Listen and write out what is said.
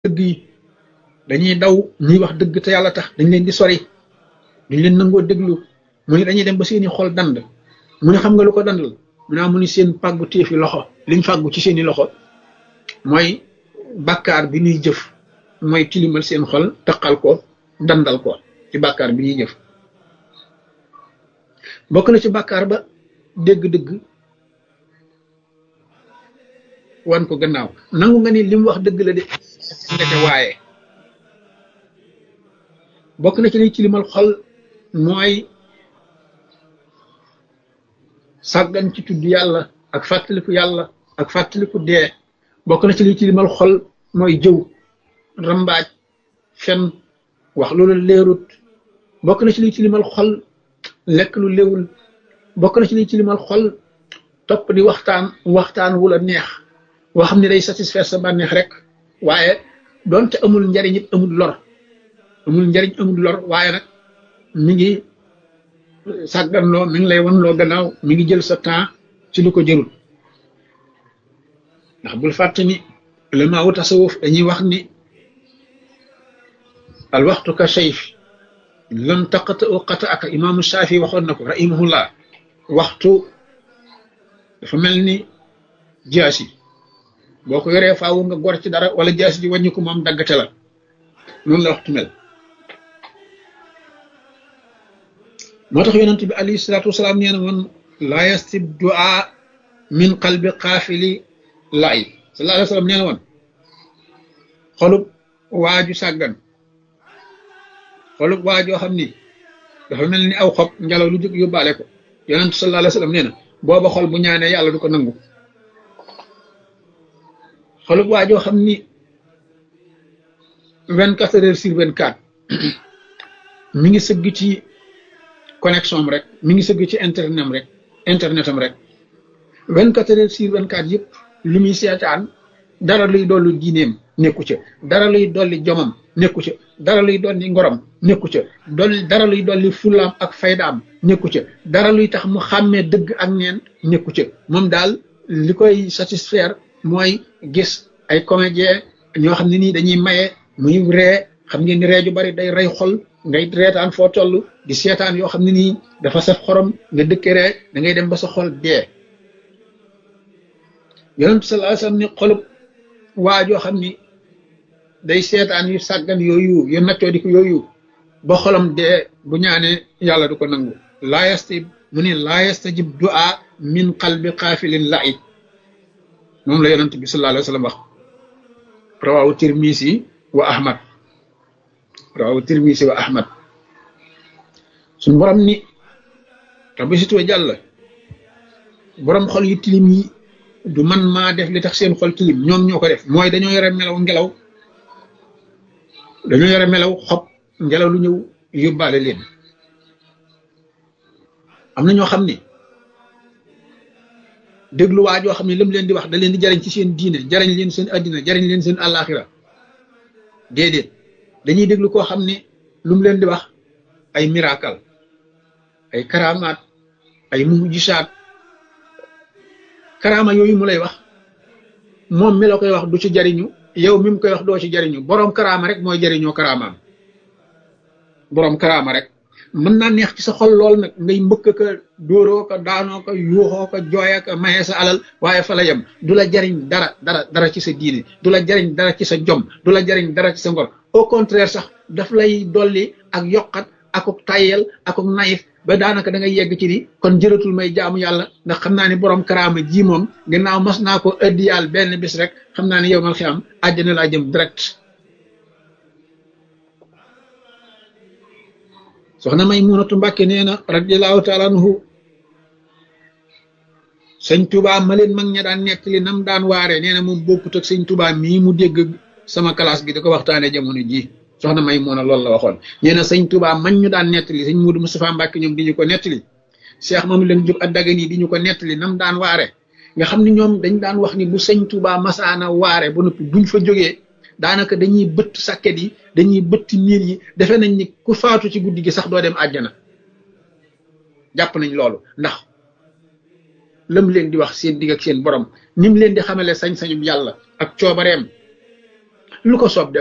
dëgg yi dañuy daw ñuy wax dëgg te yàlla tax dañ leen di sori duñ leen nangoo déglu mu ne dañuy dem ba seeni xol dand mu ne xam nga lu ko dandal mu ne mu ni seen pàggu téefi loxo liñ fàggu ci seeni loxo mooy bàkkaar bi ñuy jëf mooy tilimal seen xol taqal ko dandal ko ci bàkkaar bi ñuy jëf bokk na ci bàkkaar ba dégg-dëgg wan ko gannaaw nangu nga ni li mu wax dëgg la de ndeke waaye bokk na ci liy tilimal xol mooy sàggan ci tudd yàlla ak fàttaliku yàlla ak fàttaliku dee bokk na ci liy tilimal xol mooy jëw rambaaj fen wax loolu leerut bokk na ci liy tilimal xol lekk lu léwul bokk na ci liy tilimal xol topp di waxtaan waxtaan wu la neex woo xam ne day satisfaire sa bànneex rek waaye doonte amul njariñ it amul lor amul njariñ amul lor waaye nag mi ngi sàgganloo mi ngi lay wan loo gannaaw mi ngi jël sa temps ci lu ko jërul ndax bul fàtte ni ulama wu tasawuf dañuy wax ni al waxtu ka sayf lam taqata u qata aka imaamu Shaafi waxoon na ko rahimahullah waxtu dafa mel ni jaasi boo ko yoree faawu nga gor ci dara wala jaasi ji wàññi ko moom daggate la noonu la waxtu mel moo tax yonent bi alayhi salaatu wasalaam nee na woon laa yastib du'a min qalbi qaafili laay sallallahu alayhi wa sallam nee na woon xolub waaju sàggan xolub waajoo xam ni dafa mel ni aw xob ngelaw lu jóg yóbbaale ko yonent sallallahu alayhi wa sallam nee na booba xol bu ñaanee yàlla du ko nangu xolub waajoo xam ni vingt quatre heures sur vingt quatre mi ngi sëgg ci connexion am rek mi ngi sëgg ci internet am rek internet am rek vingt quatre heures sur vingt quatre yëpp li muy seetaan dara luy dolli diineem nekku ca dara luy dolli jomam nekku ca dara luy dolli ngorom nekku ca dolli dara luy dolli fulaam ak faydaam nekku ca dara luy tax mu xàmmee dëgg ak neen nekku ca moom daal li koy satisfaire mooy gis ay comédien ñoo xam ne nii dañuy maye muy ree xam ngeen ni ree ju bari day rey xol ngay reetaan foo toll di seetaan yoo xam ne nii dafa saf xorom nga dëkke ree da ngay dem ba sa xol dee yonent sallallahu alayhi wasallam ni xolub waa joo xam ni day seetaan yu sàggan yooyu yu naccoo di ko yooyu ba xolam dee bu ñaanee yàlla du ko nangu laa yastajib mu ne laa yastajib du'a min qalbi qaafilin la'ib moom la yonent bi sallallahu alayhi wasallam wax rawahu tirmisi wa ahmad rawahu tirmisi wa ahmad suñ borom ni rabbi situwa jàll borom xol yu tilim yi du man maa def li tax seen xol tilim ñoom ñoo ko def mooy dañoo yore melaw ngelaw dañoo yore melaw xob ngelaw lu ñëw yóbbaale leen am na ñoo xam ni déglu waa joo xam ne lam leen di wax da leen di jariñ ci seen diine jariñ leen seen addina jariñ leen seen àllaaxira déedéet dañuy déglu koo xam ne lu mu leen di wax ay miracle ay karamaat ay mujisaat karaama yooyu mu lay wax moom mi la koy wax du ci jariñu yow mi mu koy wax doo ci jariñu boroom karaama rek mooy jariñoo karaamaam boroom karaama rek mën naa neex ci sa xol lool nag ngay mbëkk ka dóoroo ko daanoo ko yuuxoo ko jooya ko maye sa alal waaye fa la yem du la jariñ dara dara dara ci sa diine du la jariñ dara ci sa jom du la jariñ dara ci sa ngor au contraire sax daf lay dolli ak yokkat akuk tayyel akuk nayif ba daanaka da ngay yegg ci ni kon jëratul may jaamu yàlla ndax xam naa ni borom karaama ji moom gannaaw mas naa ko ëddi yàlla benn bis rek xam naa ni yow mal xiyam àjjana laa jëm direct soxna may munatu mbàkke nee na radiallahu taala anhu sëñ tubaa ma leen mag ña daan nettali nam daan waaree nee na moom bokkut ak sëñ tubaa mii mu dégg sama classe gi da ko waxtaane jamono ji soxna may mun a loolu la waxoon nee na sëñ tubaa man ñu daan nettali sëñ Mudu Mustafa Mbàkke ñoom di ñu ko nettali Cheikh moom leen jóg ak dagan yi di ñu ko nettali nam daan waare nga xam ne ñoom dañ daan wax ni bu sëñ tubaa masaana waare ba noppi buñ fa jógee daanaka dañuy bëtt sàkket yi dañuy bëtt niir yi defe nañ ni ku faatu ci guddi gi sax doo dem àjjana jàpp nañ loolu ndax lam leen di wax seen digg ak seen borom nim leen di xamale sañ-sañum yàlla ak coobareem lu ko soob def